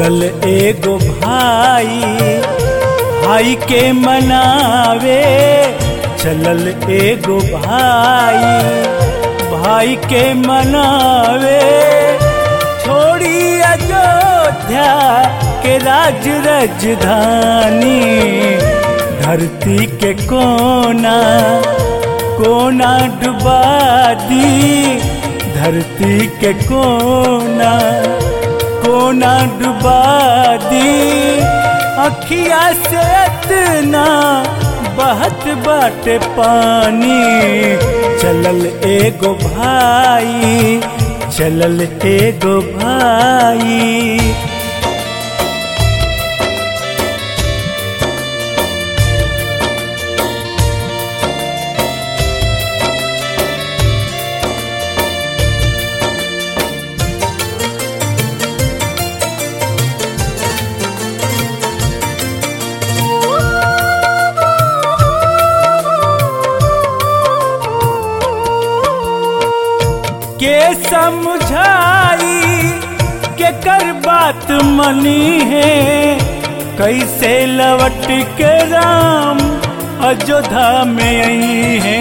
चलल एगो भाई भाई के मनावे चलल एगो भाई भाई के मनावे छोड़ी अयोध्या के राज राजधानी धरती के कोना कोना डुबा दी धरती के कोना कोना डुबा दी अखिया से इतना बहत बाटे पानी चलल एगो भाई चलल एगो भाई के समझाई के कर बात मनी है कैसे लवट के राम अयोध्या में आई है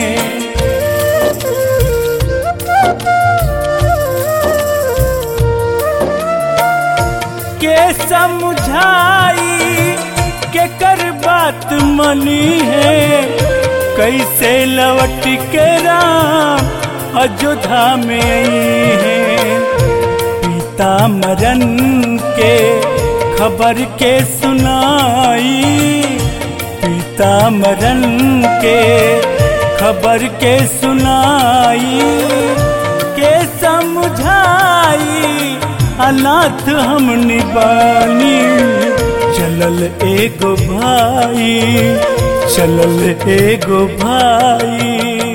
के समझाई के कर बात मनी है कैसे लवट के राम अयोध्या में आई है पिता मरन के खबर के सुनाई पिता मरन के खबर के सुनाई के समझाई अनाथ हम निबानी चलल एगो भाई चलल एगो भाई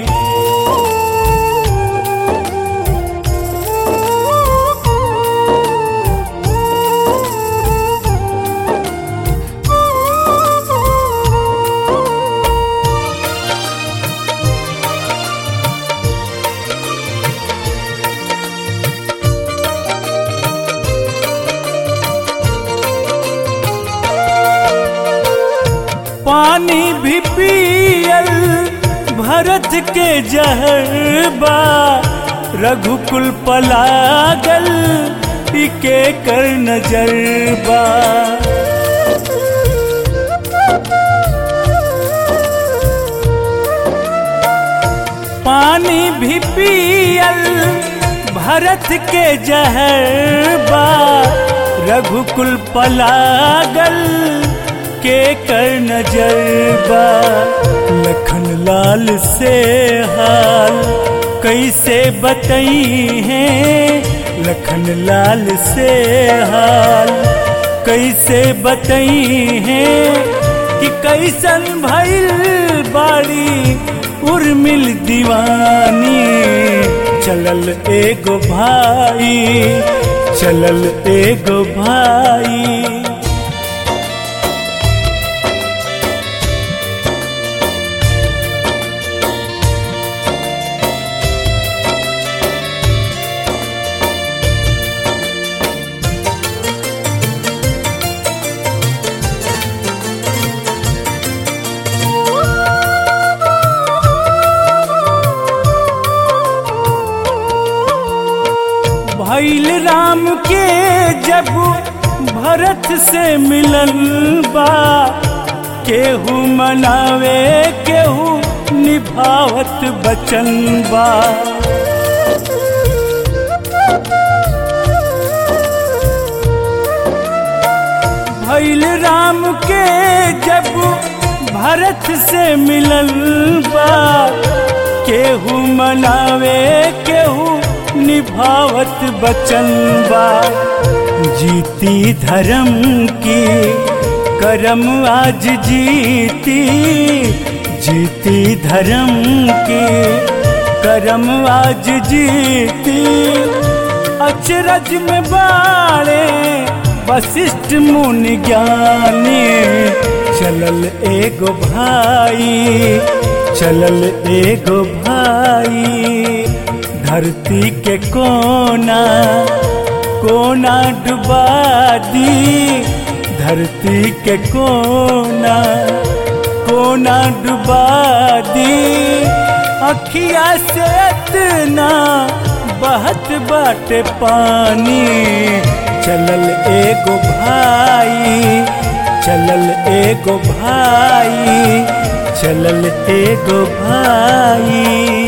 पानी भी पियल भरत के जहरबा रघुकुल पलागल इके कर नजरबा पानी भी पियल भरत के जहरबा रघुकुल पलागल के कर नजरबा लखन लाल से हाल कैसे बतई है लखन लाल से हाल कैसे बतई है कि कैसन भइल बाड़ी उर्मिल दीवानी चलल एगो भाई चलल एगो भाई भैल राम के जब भरत से मिलन बा केहू मनावे केहू निभावत बचन बा भैल राम के जब भरत से मिलन बा केहू मनावे केहू निभावत बचन बा जीती धर्म की करम आज जीती जीती धर्म की करम आज जीती अचरज में बाड़े वशिष्ठ मुनि ज्ञानी चलल एगो भाई चलल एगो भाई धरती के कोना कोना डुबा दी धरती के कोना कोना डुबा दी अखिया से इतना बहत बाटे पानी चलल एगो भाई चलल एगो भाई चलल एगो भाई